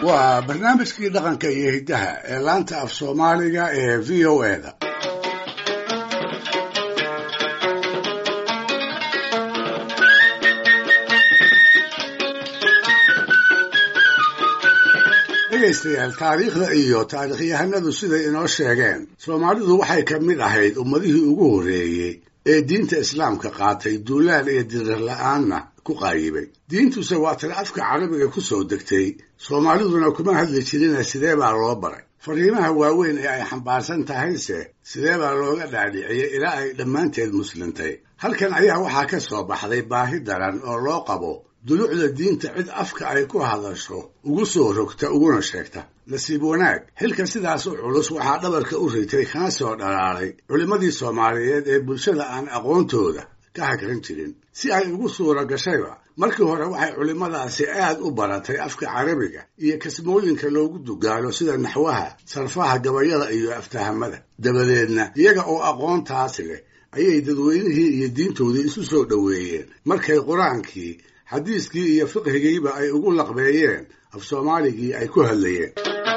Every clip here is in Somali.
waa barnaamijkii dhaqanka iyo hiddaha ee laanta af soomaaliga ee v o e da dhegaystayaal taariikhda iyo taarikhyahanadu siday inoo sheegeen soomaalidu waxay ka mid ahayd ummadihii ugu horreeyey ee diinta islaamka qaatay duulaal iyo dirir la-aanna ku qaayibay diintuse waa tan afka carabiga ku soo degtay soomaaliduna kuma hadli jirina sidee baa loo baray fariimaha waaweyn ee ay xambaarsan tahayse sidee baa looga dhaadhiciyey ilaa ay dhammaanteed muslintay halkan ayaa waxaa ka soo baxday baahi daran oo loo qabo dulucda diinta cid afka ay ku hadasho ugu soo rogta uguna sheegta nasiib wanaag xilka sidaas u culus waxaa dhabarka u ritay kana soo dhalaalay culimmadii soomaaliyeed ee bulshada aan aqoontooda ka hagran jirin si ay ugu suura gashayba markii hore waxay culimmadaasi aad u baratay afka carabiga iyo kasmooyinka loogu dugaalo sida naxwaha sarfaha gabayada iyo aftahamada dabadeedna iyaga oo aqoontaasi leh ayay dadweynihii iyo diintoodii isu soo dhoweeyeen markay qur-aankii xadiiskii iyo fiqhigiiba ay ugu laqbeeyeen af soomaaligii ay ku hadlayeen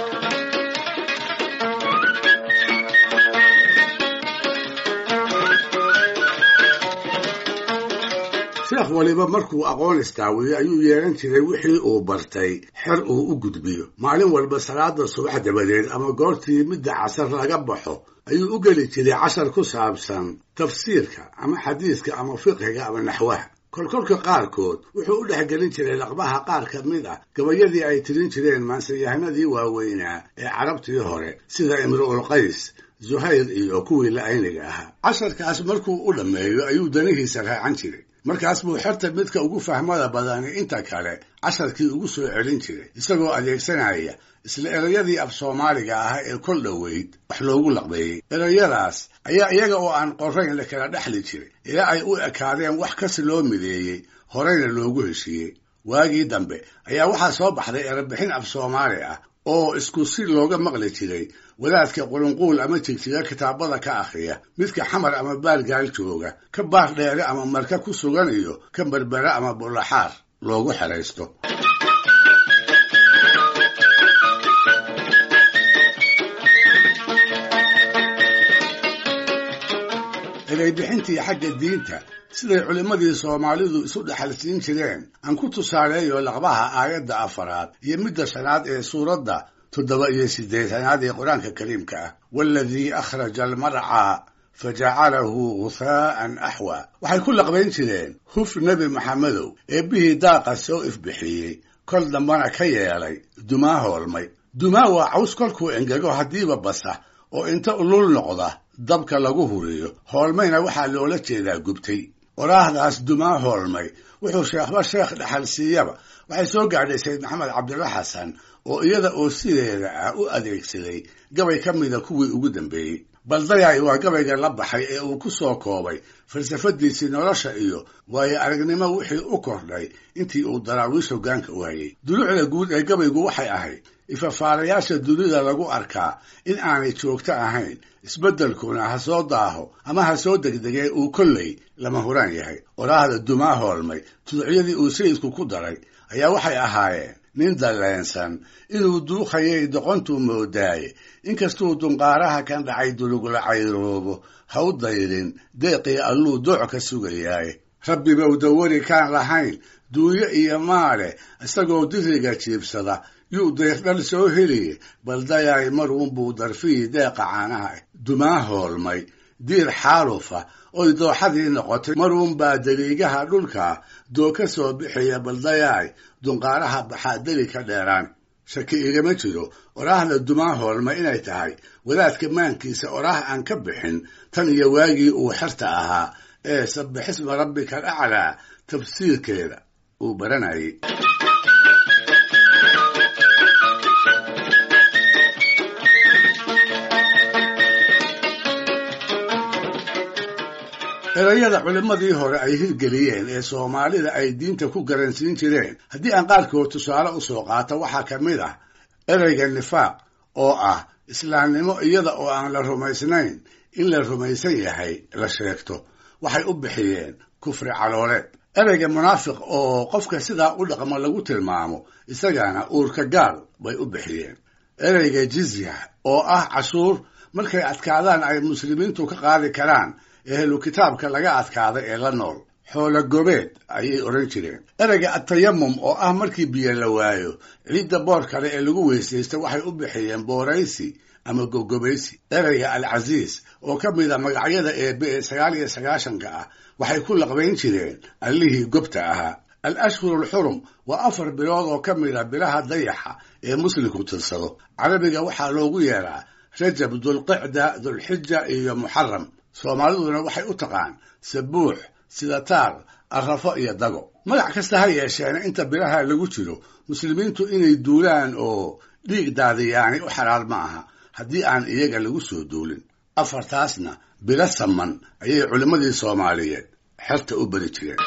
sheekh waliba markuu aqoon istaawiyo ayuu yeehan jiray wixii uu bartay xer uu u gudbiyo maalin walba salaada subax dabadeed ama goortii midda casar laga baxo ayuu u geli jiray cashar ku saabsan tafsiirka ama xadiiska ama fiqhiga ama naxwaha kolkolka qaarkood wuxuu u dhexgelin jiray laqbaha qaar ka mid ah gabayadii ay tirin jireen maansayahanadii waaweynaa ee carabtii hore sida imru'ul qays zuhayr iyo kuwii la-ayniga ahaa casharkaas markuu u dhammeeyo ayuu danihiisa raacan jiray markaas buu xerta midka ugu fahmada badani inta kale casharkii ugu soo celin jiray isagoo adeegsanaya isla erayadii af soomaaliga ah ee kol dhoweyd wax loogu laqbeeyey erayadaas ayaa iyaga oo aan qorayn la kala dhexli jiray ilaa ay u ekaadeen wax kasi loo mideeyey horeyna loogu heshiiyey waagii dambe ayaa waxaa soo baxday erebixin af soomaali ah oo isku si looga maqli jiray wadaadka qulunquul ama jigjiga kitaabada ka akhriya midka xamar ama baargaal jooga ka baar dheere ama marka ku sugan iyo ka berbere ama bulaxaar loogu xeraysto ereybixintii xagga diinta siday culimmadii soomaalidu isu dhexalsiin jireen aan ku tusaaleeyo laqbaha aayadda afaraad iyo midda shanaad ee suuradda toddoba iyo siddeetanaad ee qur-aanka kariimka ah waaladii akhraja almarcaa fa jacalahu ghuhaa'an axwa waxay ku laqbayn jireen huf nebi maxamedow eebbihii daaqa soo ifbixiyey kol dambana ka yeelay dumaa hoolmay dumaa waa caws kolkuu engego haddiiba basa oo inta ulul noqda dabka lagu huriyo hoolmayna waxaa loola jeedaa gubtay oraahdaas dumaa hoolmay wuxuu sheekhba sheekh dhexal siiyaba waxay soo gaadhay sayd maxamed cabdilla xasan oo iyada oo sideeda ah u adeegsaday gabay ka mida kuwii ugu dambeeyey baldayay waa gabayga la baxay ee uu ku soo koobay falsafadiisii nolosha iyo waayo aragnimo wixii u kordhay intii uu daraawiish hoggaanka waayey dulucda guud ee gabaygu waxay ahayd ifafaalayaasha dunida lagu arkaa in aanay joogto ahayn isbeddelkuna ha soo daaho ama ha soo degdegee uu kolley lama huraan yahay oraahda dumaa hoolmay tuducyadii uu sayidku ku daray ayaa waxay ahaayeen nin dalleensan inuu duukhayay doqontuu moodaaye inkastuu dunqaaraha kan dhacay dulugla cayroobo ha u dayrin deeqii alluu dooc ka sugayaaye rabbibow dawari kaan lahayn duunyo iyo maale isagoo diriga jiibsada yuu deeqdhal soo heliye baldayaay maruunbuu darfihii deeqa caanaha dumaa hoolmay diir xaalufa oy dooxadii noqotay maruunbaa daliigaha dhulka doo ka soo bixiya baldayaay dunqaaraha baxaa deli ka dheeraan shaki igama jiro oraahda dumaa hoolma inay tahay wadaadka maankiisa oraah aan ka bixin tan iyo waagii uu xerta ahaa ee sabbixisma rabbika alaclaa tafsiirkeeda uu baranayay erayada culimmadii hore ay hirgeliyeen ee soomaalida ay diinta ku garansiin jireen haddii aan qaarkood tusaale u soo qaato waxaa ka mid ah ereyga nifaaq oo ah islaamnimo iyada oo aan la rumaysnayn in la rumaysan yahay la sheegto waxay u bixiyeen kufri calooleed ereyga munaafiq oo qofka sidaa u dhaqmo lagu tilmaamo isagana uurka gaal bay u bixiyeen ereyga jizya oo ah cashuur markay adkaadaan ay muslimiintu ka qaadi karaan ehlu kitaabka laga adkaada ee la nool xoolo gobeed ayay odhan jireen ereyga atayamum oo ah markii biyo la waayo ciidda boor kale ee lagu weysaystay waxay u bixiyeen booraysi ama gogobaysi ereyga alcasiis oo ka mida magacyada eebe ee sagaal iyo sagaashanka ah waxay ku laqbayn jireen allihii gobta ahaa al ashhuru alxurum waa afar bilood oo ka mida bilaha dayaxa ee muslimku tirsado carabiga waxaa loogu yeeraa rajab dulqicda dulxija iyo muxaram soomaaliduna waxay u taqaan sabuux sidataar arrafo iyo dago magac kasta ha yeesheena inta bilaha lagu jiro muslimiintu inay duulaan oo dhiig daadiyaani u xalaal ma aha haddii aan iyaga lagu soo duulin afartaasna bilo saman ayay culimmadii soomaaliyeed xerta u beri jireen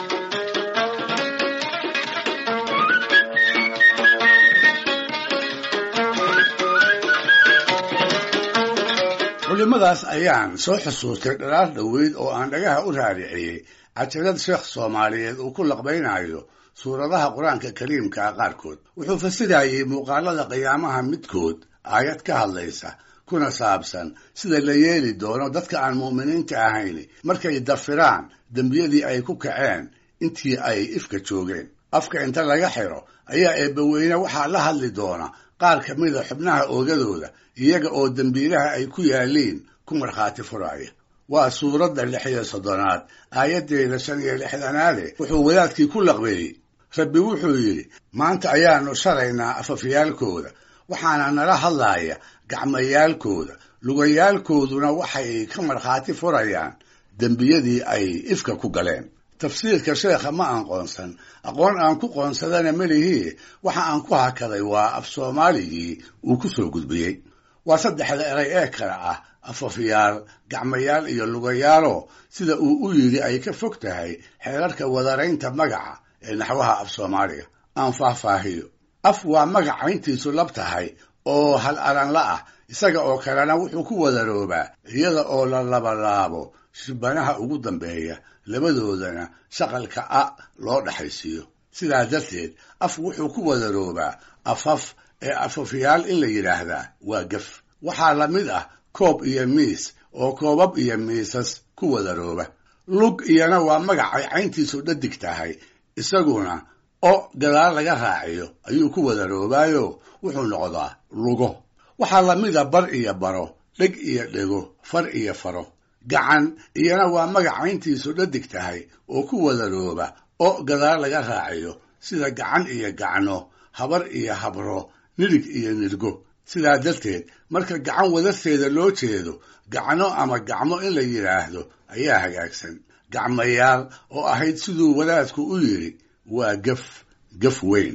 culimmadaas ayaan soo xusuustay dhalaar dhoweyd oo aan dhagaha u raariciyey cajalad sheekh soomaaliyeed uu ku laqbaynayo suuradaha qur-aanka kariimkaa qaarkood wuxuu fasirayey muuqaalada qiyaamaha midkood aayad ka hadlaysa kuna saabsan sida la yeeli doono dadka aan mu'miniinta ahayn markay dafiraan dembiyadii ay ku kaceen intii ay ifka joogeen afka inta laga xiro ayaa eebbaweyne waxaa la hadli doona qaar ka mida xubnaha oogadooda iyaga oo dembiilaha ay ku yaaliin ku markhaati furaya waa suuradda lix iyo soddonaad aayaddeeda shan iyo lixdanaade wuxuu wadaadkii ku laqbeeyey rabbi wuxuu yidhi maanta ayaannu sharaynaa afafyaalkooda waxaana nala hadlaaya gacmayaalkooda lugayaalkooduna waxay ka markhaati furayaan dembiyadii ay ifka ku galeen tafsiirka sheekha ma aan qoonsan aqoon aan ku qoonsadana melihii waxa aan ku hakaday waa af soomaaligii uu ku soo gudbiyey waa saddexda eray ee kale ah afafyaal gacmayaal iyo lugayaalo sida uu u yidhi ay ka fog tahay xeerarka wadaraynta magaca ee naxwaha af soomaaliga aan faahfaahiyo af waa magac cayntiisu lab tahay oo hal aranla ah isaga oo kalena wuxuu ku wadaroobaa iyada oo la labalaabo shibanaha ugu dambeeya labadoodana shaqalka a loo dhaxaysiiyo sidaa darteed af wuxuu ku wadaroobaa afaf ee afafyaal in la yidhaahdaa waa gef waxaa la mid ah koob iyo miis oo koobab iyo miisas ku wadarooba lug iyana waa magacay cayntiisu dhadig tahay isaguna o gadaal laga raaciyo ayuu ku wadaroobaayo wuxuu noqdaa lugo waxaa la mida bar iyo baro dheg iyo dhego far iyo faro gacan iyana waa magac cayntiisu dhadig tahay oo ku wadarooba o gadaal laga raaciyo sida gacan iyo gacno habar iyo habro nidhig iyo nidhgo sidaa darteed marka gacan wadarteeda loo jeedo gacno ama gacmo in la yidhaahdo ayaa hagaagsan gacmayaal oo ahayd siduu wadaadku u yidhi waa gaf gaf weyn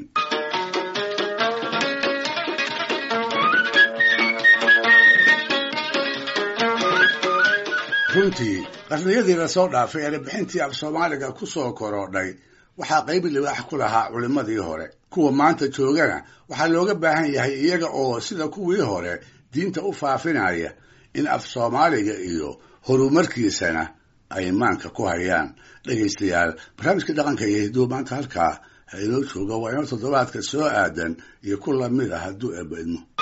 runtii qarniyadii lasoo dhaafay erebixintii af soomaaliga ku soo korodhay waxaa qayb libaax ku lahaa culimmadii hore kuwa maanta joogana waxaa looga baahan yahay iyaga oo sida kuwii hore diinta u faafinaya in af soomaaliga iyo horumarkiisana ay maanka ku hayaan dhegaystayaal barnaamijka dhaqanka iyo hidduu maanta halkaa ha inoo jooga waa inoo toddobaadka soo aadan iyo ku lamid a hadduu eebba idmo